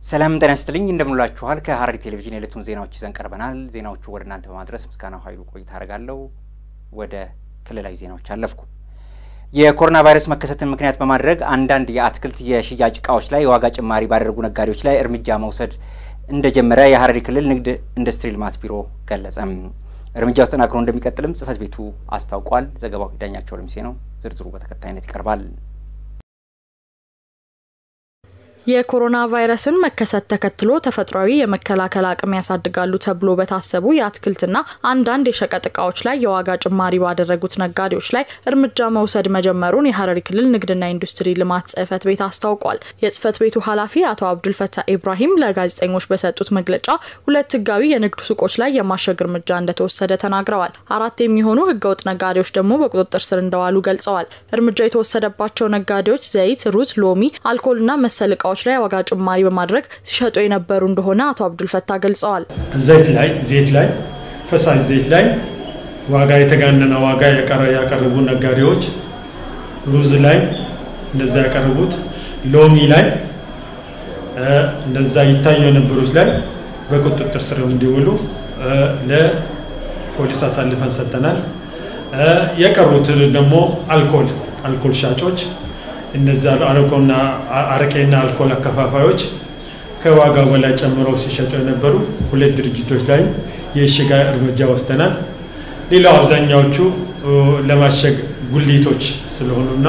ሰላም ጤና ይስጥልኝ እንደምንላችኋል። ከሐረሪ ቴሌቪዥን የዕለቱን ዜናዎች ይዘን ቀርበናል። ዜናዎቹ ወደ እናንተ በማድረስ ምስጋናው ኃይሉ ቆይታ አደርጋለሁ። ወደ ክልላዊ ዜናዎች አለፍኩ። የኮሮና ቫይረስ መከሰትን ምክንያት በማድረግ አንዳንድ የአትክልት የሽያጭ እቃዎች ላይ የዋጋ ጭማሪ ባደረጉ ነጋዴዎች ላይ እርምጃ መውሰድ እንደጀመረ የሐረሪ ክልል ንግድ ኢንዱስትሪ ልማት ቢሮ ገለጸም። እርምጃው ተጠናክሮ እንደሚቀጥልም ጽሕፈት ቤቱ አስታውቋል። ዘገባው ዳኛቸው ለሚሴ ነው። ዝርዝሩ በተከታይነት ይቀርባል። የኮሮና ቫይረስን መከሰት ተከትሎ ተፈጥሯዊ የመከላከል አቅም ያሳድጋሉ ተብሎ በታሰቡ የአትክልትና አንዳንድ የሸቀጥ እቃዎች ላይ የዋጋ ጭማሪ ባደረጉት ነጋዴዎች ላይ እርምጃ መውሰድ መጀመሩን የሐረሪ ክልል ንግድና ኢንዱስትሪ ልማት ጽሕፈት ቤት አስታውቋል። የጽሕፈት ቤቱ ኃላፊ አቶ አብዱልፈታ ኢብራሂም ለጋዜጠኞች በሰጡት መግለጫ ሁለት ህጋዊ የንግድ ሱቆች ላይ የማሸግ እርምጃ እንደተወሰደ ተናግረዋል። አራት የሚሆኑ ህገወጥ ነጋዴዎች ደግሞ በቁጥጥር ስር እንደዋሉ ገልጸዋል። እርምጃ የተወሰደባቸው ነጋዴዎች ዘይት፣ ሩዝ፣ ሎሚ፣ አልኮልና መሰል እቃዎች ላይ ዋጋ ጭማሪ በማድረግ ሲሸጡ የነበሩ እንደሆነ አቶ አብዱልፈታ ገልጸዋል። ዘይት ላይ ዘይት ላይ ፈሳሽ ዘይት ላይ ዋጋ የተጋነነ ዋጋ ያቀረቡ ነጋዴዎች፣ ሩዝ ላይ እንደዛ ያቀረቡት፣ ሎሚ ላይ እንደዛ ይታዩ የነበሩት ላይ በቁጥጥር ስር እንዲውሉ ለፖሊስ አሳልፈን ሰጥተናል። የቀሩት ደግሞ አልኮል አልኮል ሻጮች እነዚህ አረቆና አረቄና አልኮል አከፋፋዮች ከዋጋው በላይ ጨምረው ሲሸጡ የነበሩ ሁለት ድርጅቶች ላይ የእሽጋ እርምጃ ወስደናል። ሌላው አብዛኛዎቹ ለማሸግ ጉሊቶች ስለሆኑና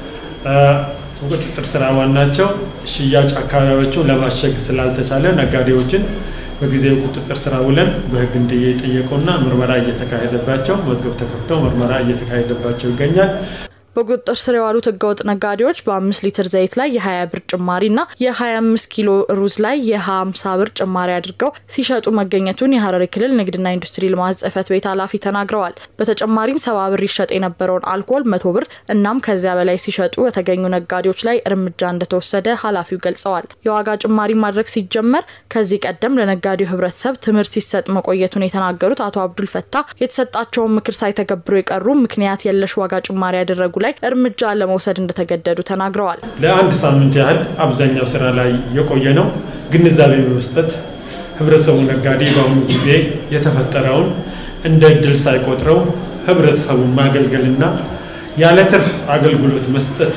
ቁጥጥር ስር ዋናቸው ሽያጭ አካባቢዎችን ለማሸግ ስላልተቻለ ነጋዴዎችን በጊዜው ቁጥጥር ስራ ውለን በሕግ እንዲጠየቁና ምርመራ እየተካሄደባቸው መዝገብ ተከፍተው ምርመራ እየተካሄደባቸው ይገኛል። በቁጥጥር ስር የዋሉት ህገወጥ ነጋዴዎች በአምስት ሊትር ዘይት ላይ የ20 ብር ጭማሪና የ25 ኪሎ ሩዝ ላይ የ50 ብር ጭማሪ አድርገው ሲሸጡ መገኘቱን የሐረሪ ክልል ንግድና ኢንዱስትሪ ልማት ጽሕፈት ቤት ኃላፊ ተናግረዋል። በተጨማሪም ሰባ ብር ይሸጥ የነበረውን አልኮል መቶ ብር እናም ከዚያ በላይ ሲሸጡ በተገኙ ነጋዴዎች ላይ እርምጃ እንደተወሰደ ኃላፊው ገልጸዋል። የዋጋ ጭማሪ ማድረግ ሲጀመር ከዚህ ቀደም ለነጋዴው ህብረተሰብ ትምህርት ሲሰጥ መቆየቱን የተናገሩት አቶ አብዱል ፈታ የተሰጣቸውን ምክር ሳይተገብሩ የቀሩ ምክንያት የለሽ ዋጋ ጭማሪ ያደረጉ ላይ እርምጃ ለመውሰድ እንደተገደዱ ተናግረዋል። ለአንድ ሳምንት ያህል አብዛኛው ስራ ላይ የቆየ ነው። ግንዛቤ በመስጠት ህብረተሰቡ ነጋዴ በአሁኑ ጊዜ የተፈጠረውን እንደ እድል ሳይቆጥረው ህብረተሰቡን ማገልገልና ያለ ትርፍ አገልግሎት መስጠት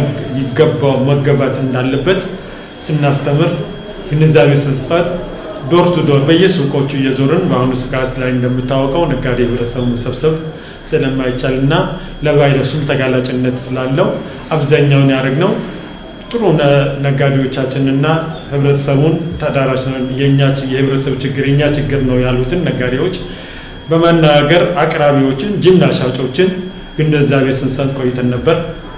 ይገባው መገባት እንዳለበት ስናስተምር ግንዛቤ ስንሰጥ ዶር ቱ ዶር በየሱቆቹ እየዞርን በአሁኑ ስጋት ላይ እንደምታወቀው ነጋዴ ህብረተሰቡ መሰብሰብ ስለማይቻል እና ለቫይረሱም ተጋላጭነት ስላለው አብዛኛውን ያደረግነው ጥሩ ነጋዴዎቻችንና ህብረተሰቡን ተዳራሽ ነው የህብረተሰቡ ችግር የኛ ችግር ነው ያሉትን ነጋዴዎች በማናገር አቅራቢዎችን፣ ጅምላ ሻጮችን ግንዛቤ ስንሰጥ ቆይተን ነበር።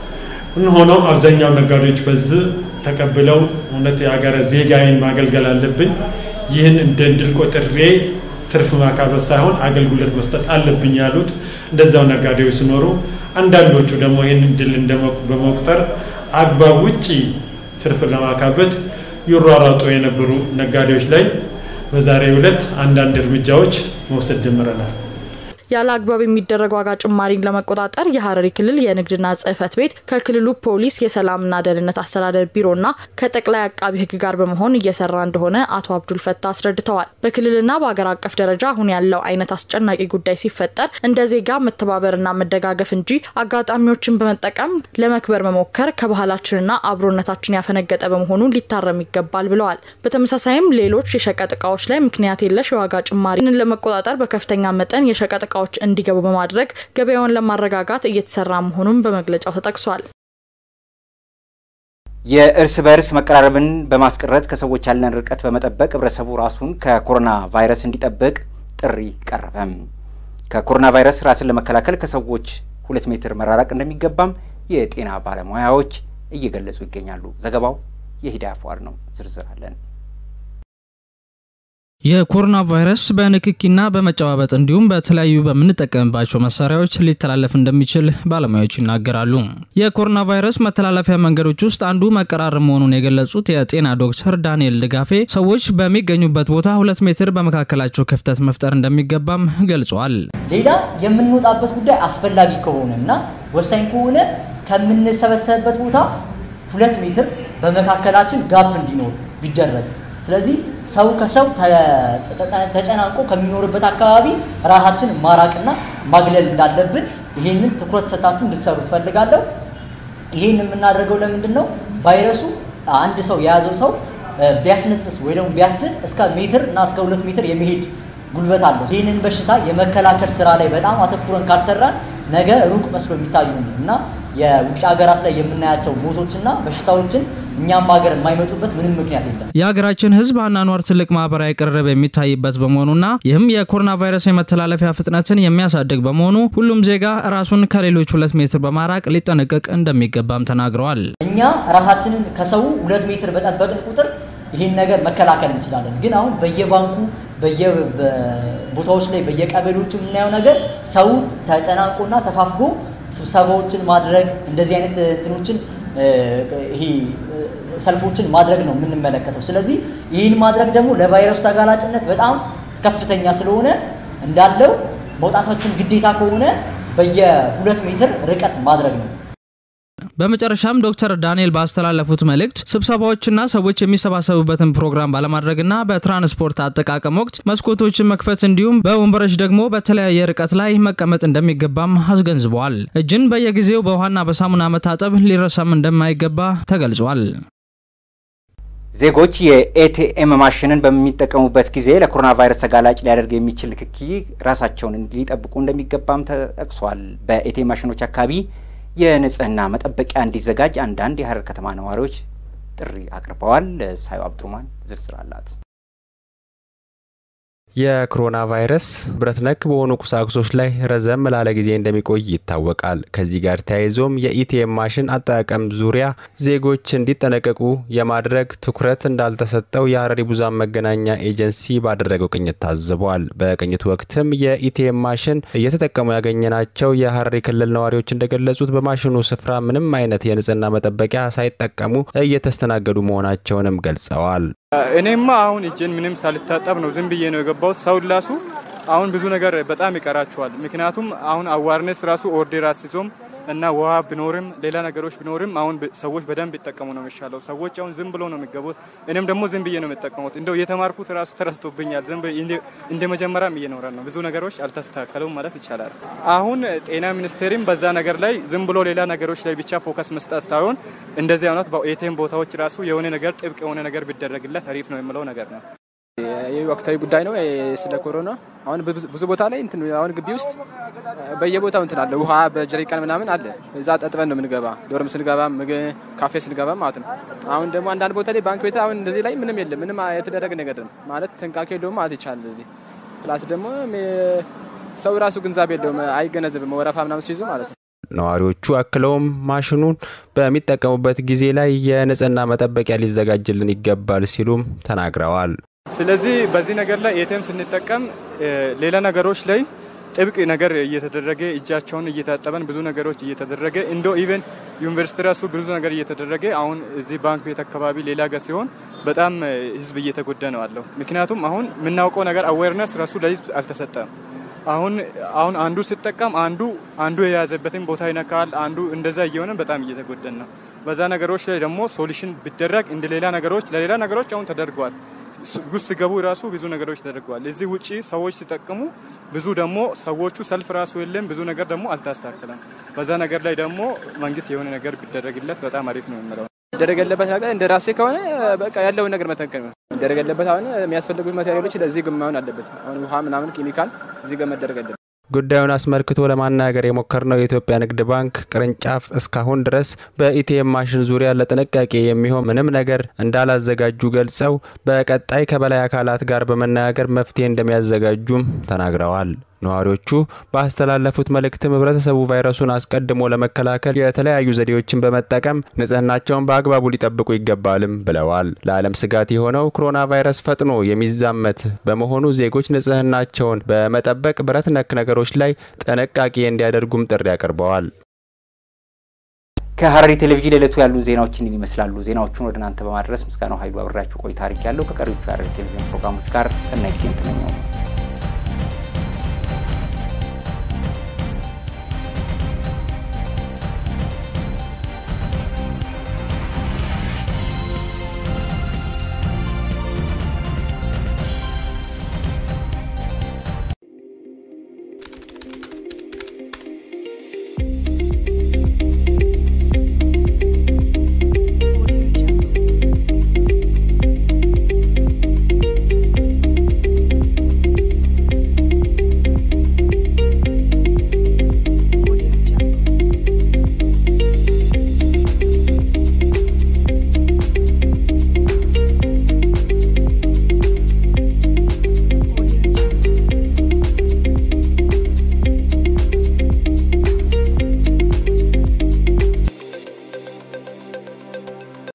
ሆኖም አብዛኛው ነጋዴዎች በዚህ ተቀብለው እውነት የሀገረ ዜጋዬን ማገልገል አለብኝ ይህን እንደ ድል ቆጥሬ ትርፍ ማካበት ሳይሆን አገልግሎት መስጠት አለብኝ ያሉት እንደዛው ነጋዴዎች ሲኖሩ፣ አንዳንዶቹ ደግሞ ይህን ድል በመቁጠር አግባብ ውጪ ትርፍ ለማካበት ይሯሯጡ የነበሩ ነጋዴዎች ላይ በዛሬው ዕለት አንዳንድ እርምጃዎች መውሰድ ጀምረናል። ያለ አግባብ የሚደረግ ዋጋ ጭማሪን ለመቆጣጠር የሐረሪ ክልል የንግድና ጽሕፈት ቤት ከክልሉ ፖሊስ የሰላምና ደህንነት አስተዳደር ቢሮና ከጠቅላይ አቃቢ ሕግ ጋር በመሆን እየሰራ እንደሆነ አቶ አብዱል ፈታ አስረድተዋል። በክልልና በሀገር አቀፍ ደረጃ አሁን ያለው አይነት አስጨናቂ ጉዳይ ሲፈጠር እንደ ዜጋ መተባበርና መደጋገፍ እንጂ አጋጣሚዎችን በመጠቀም ለመክበር መሞከር ከባህላችንና አብሮነታችን ያፈነገጠ በመሆኑ ሊታረም ይገባል ብለዋል። በተመሳሳይም ሌሎች የሸቀጥ እቃዎች ላይ ምክንያት የለሽ የዋጋ ጭማሪን ለመቆጣጠር በከፍተኛ መጠን የሸቀጥ እቃዎች እንዲገቡ በማድረግ ገበያውን ለማረጋጋት እየተሰራ መሆኑን በመግለጫው ተጠቅሷል። የእርስ በእርስ መቀራረብን በማስቀረት ከሰዎች ያለን ርቀት በመጠበቅ ህብረተሰቡ ራሱን ከኮሮና ቫይረስ እንዲጠብቅ ጥሪ ቀረበም። ከኮሮና ቫይረስ ራስን ለመከላከል ከሰዎች ሁለት ሜትር መራራቅ እንደሚገባም የጤና ባለሙያዎች እየገለጹ ይገኛሉ። ዘገባው የሂዳያ ፏር ነው። ዝርዝር አለን። የኮሮና ቫይረስ በንክኪና በመጨባበጥ እንዲሁም በተለያዩ በምንጠቀምባቸው መሳሪያዎች ሊተላለፍ እንደሚችል ባለሙያዎች ይናገራሉ። የኮሮና ቫይረስ መተላለፊያ መንገዶች ውስጥ አንዱ መቀራረብ መሆኑን የገለጹት የጤና ዶክተር ዳንኤል ድጋፌ ሰዎች በሚገኙበት ቦታ ሁለት ሜትር በመካከላቸው ክፍተት መፍጠር እንደሚገባም ገልጸዋል። ሌላ የምንወጣበት ጉዳይ አስፈላጊ ከሆነ እና ወሳኝ ከሆነ ከምንሰበሰብበት ቦታ ሁለት ሜትር በመካከላችን ጋፕ እንዲኖር ቢደረግ ስለዚህ ሰው ከሰው ተጨናንቆ ከሚኖርበት አካባቢ ራሳችን ማራቅና ማግለል እንዳለብን ይህንን ትኩረት ሰጣችሁ እንድትሰሩ ትፈልጋለሁ። ይህን የምናደርገው ለምንድን ነው? ቫይረሱ አንድ ሰው የያዘው ሰው ቢያስነጥስ ወይ ደግሞ ቢያስል እስከ ሜትር እና እስከ ሁለት ሜትር የመሄድ ጉልበት አለው። ይህንን በሽታ የመከላከል ስራ ላይ በጣም አተኩረን ካልሰራን ነገ ሩቅ መስሎ የሚታዩ እና የውጭ ሀገራት ላይ የምናያቸው ሞቶችና በሽታዎችን እኛም ሀገር የማይመጡበት ምንም ምክንያት የለም። የሀገራችን ሕዝብ አኗኗር ትልቅ ማህበራዊ ቅርርብ የሚታይበት በመሆኑና ይህም የኮሮና ቫይረስ የመተላለፊያ ፍጥነትን የሚያሳድግ በመሆኑ ሁሉም ዜጋ ራሱን ከሌሎች ሁለት ሜትር በማራቅ ሊጠነቀቅ እንደሚገባም ተናግረዋል። እኛ ራሳችንን ከሰው ሁለት ሜትር በጠበቅን ቁጥር ይህን ነገር መከላከል እንችላለን። ግን አሁን በየባንኩ በየቦታዎች ላይ በየቀበሌዎቹ የምናየው ነገር ሰው ተጨናንቆና ተፋፍጎ ስብሰባዎችን ማድረግ እንደዚህ አይነት እንትኖችን ይሄ ሰልፎችን ማድረግ ነው የምንመለከተው። ስለዚህ ይህን ማድረግ ደግሞ ለቫይረሱ ተጋላጭነት በጣም ከፍተኛ ስለሆነ እንዳለው መውጣታችን ግዴታ ከሆነ በየሁለት ሜትር ርቀት ማድረግ ነው። በመጨረሻም ዶክተር ዳንኤል ባስተላለፉት መልእክት ስብሰባዎችና ሰዎች የሚሰባሰቡበትን ፕሮግራም ባለማድረግና በትራንስፖርት አጠቃቀም ወቅት መስኮቶችን መክፈት እንዲሁም በወንበሮች ደግሞ በተለያየ ርቀት ላይ መቀመጥ እንደሚገባም አስገንዝበዋል። እጅን በየጊዜው በውሃና በሳሙና መታጠብ ሊረሳም እንደማይገባ ተገልጿል። ዜጎች የኤቲኤም ማሽንን በሚጠቀሙበት ጊዜ ለኮሮና ቫይረስ ተጋላጭ ሊያደርግ የሚችል ንክኪ ራሳቸውን ሊጠብቁ እንደሚገባም ተጠቅሷል። በኤቲኤም ማሽኖች አካባቢ የንጽህና መጠበቂያ እንዲዘጋጅ አንዳንድ የሀረር ከተማ ነዋሪዎች ጥሪ አቅርበዋል። ሳዩ አብዱርማን ዝርዝር አላት። የኮሮና ቫይረስ ብረት ነክ በሆኑ ቁሳቁሶች ላይ ረዘም ላለ ጊዜ እንደሚቆይ ይታወቃል። ከዚህ ጋር ተያይዞም የኢቲኤም ማሽን አጠቃቀም ዙሪያ ዜጎች እንዲጠነቀቁ የማድረግ ትኩረት እንዳልተሰጠው የሀረሪ ብዙኃን መገናኛ ኤጀንሲ ባደረገው ቅኝት ታዝቧል። በቅኝቱ ወቅትም የኢቲኤም ማሽን እየተጠቀሙ ያገኘናቸው የሀረሪ ክልል ነዋሪዎች እንደገለጹት በማሽኑ ስፍራ ምንም አይነት የንጽህና መጠበቂያ ሳይጠቀሙ እየተስተናገዱ መሆናቸውንም ገልጸዋል። እኔማ አሁን እጄን ምንም ሳልታጠብ ነው ዝም ብዬ ነው የገባሁት። ሰው ላሱ አሁን ብዙ ነገር በጣም ይቀራቸዋል። ምክንያቱም አሁን አዋርነስ ራሱ ኦርዴር አስይዞም እና ውሃ ቢኖርም ሌላ ነገሮች ቢኖርም አሁን ሰዎች በደንብ ይጠቀሙ ነው የሚሻለው። ሰዎች አሁን ዝም ብሎ ነው የሚገቡት። እኔም ደግሞ ዝም ብዬ ነው የሚጠቀሙት። እንደው የተማርኩት ራሱ ተረስቶብኛል። ዝም እንደ መጀመሪያም እየኖረ ነው። ብዙ ነገሮች አልተስተካከሉም ማለት ይቻላል። አሁን ጤና ሚኒስቴርም በዛ ነገር ላይ ዝም ብሎ ሌላ ነገሮች ላይ ብቻ ፎከስ መስጠት ሳይሆን እንደዚህ አይነት በኤቲኤም ቦታዎች ራሱ የሆነ ነገር ጥብቅ የሆነ ነገር ቢደረግለት አሪፍ ነው የምለው ነገር ነው። ይህ ወቅታዊ ጉዳይ ነው። ስለ ኮሮና አሁን ብዙ ቦታ ላይ እንትን አሁን ግቢ ውስጥ በየቦታው እንትን አለ፣ ውሃ በጀሪቃን ምናምን አለ። እዛ ጠጥበን ነው የምንገባ፣ ዶርም ስንገባ፣ ካፌ ስንገባ ማለት ነው። አሁን ደግሞ አንዳንድ ቦታ ላይ ባንክ ቤት አሁን እንደዚህ ላይ ምንም የለም፣ ምንም የተደረገ ነገር ነው ማለት ጥንቃቄ የለውም ማለት ይቻላል። እዚህ ፕላስ ደግሞ ሰው ራሱ ግንዛቤ የለውም፣ አይገነዘብም ወረፋ ምናምን ሲይዙ ማለት ነው። ነዋሪዎቹ አክለውም ማሽኑን በሚጠቀሙበት ጊዜ ላይ የንጽህና መጠበቂያ ሊዘጋጅልን ይገባል ሲሉም ተናግረዋል። ስለዚህ በዚህ ነገር ላይ ኤቲኤም ስንጠቀም ሌላ ነገሮች ላይ ጥብቅ ነገር እየተደረገ እጃቸውን እየታጠበን ብዙ ነገሮች እየተደረገ እንዶ ኢቨን ዩኒቨርሲቲ ራሱ ብዙ ነገር እየተደረገ አሁን እዚህ ባንክ ቤት አካባቢ ሌላ ጋር ሲሆን በጣም ህዝብ እየተጎዳ ነው አለው። ምክንያቱም አሁን የምናውቀው ነገር አዌርነስ ራሱ ለህዝብ አልተሰጠም። አሁን አሁን አንዱ ሲጠቀም አንዱ አንዱ የያዘበትን ቦታ ይነካል። አንዱ እንደዛ እየሆነ በጣም እየተጎደን ነው። በዛ ነገሮች ላይ ደግሞ ሶሉሽን ቢደረግ እንደ ሌላ ነገሮች ለሌላ ነገሮች አሁን ተደርገዋል። ጉስ ሲገቡ ራሱ ብዙ ነገሮች ተደርገዋል። እዚህ ውጪ ሰዎች ሲጠቀሙ ብዙ ደግሞ ሰዎቹ ሰልፍ ራሱ የለም ብዙ ነገር ደግሞ አልታስተካከለም። በዛ ነገር ላይ ደግሞ መንግስት የሆነ ነገር ቢደረግለት በጣም አሪፍ ነው የምለው። መደረግ ያለበት ነገር እንደ ራሴ ከሆነ በቃ ያለውን ነገር መተንከል ነው መደረግ ያለበት። አሁን የሚያስፈልጉት ማቴሪያሎች ለዚህ ግን መሆን አለበት። አሁን ውሃ ምናምን ኬሚካል እዚህ ጋር መደረግ አለበት። ጉዳዩን አስመልክቶ ለማናገር የሞከርነው የኢትዮጵያ ንግድ ባንክ ቅርንጫፍ እስካሁን ድረስ በኢቲኤም ማሽን ዙሪያ ለጥንቃቄ የሚሆን ምንም ነገር እንዳላዘጋጁ ገልጸው በቀጣይ ከበላይ አካላት ጋር በመነጋገር መፍትሄ እንደሚያዘጋጁም ተናግረዋል። ነዋሪዎቹ ባስተላለፉት መልእክትም ህብረተሰቡ ቫይረሱን አስቀድሞ ለመከላከል የተለያዩ ዘዴዎችን በመጠቀም ንጽህናቸውን በአግባቡ ሊጠብቁ ይገባልም ብለዋል። ለዓለም ስጋት የሆነው ኮሮና ቫይረስ ፈጥኖ የሚዛመት በመሆኑ ዜጎች ንጽህናቸውን በመጠበቅ ብረት ነክ ነገሮች ላይ ጥንቃቄ እንዲያደርጉም ጥሪ አቅርበዋል። ከሀረሪ ቴሌቪዥን ለዕለቱ ያሉ ዜናዎችን ይመስላሉ። ዜናዎቹን ወደ እናንተ በማድረስ ምስጋናው ኃይሉ አብሬያችሁ ቆይታ አድርጌያለሁ። ከቀሪዎቹ የሀረሪ ቴሌቪዥን ፕሮግራሞች ጋር ሰናይ ጊዜን ተመኘው።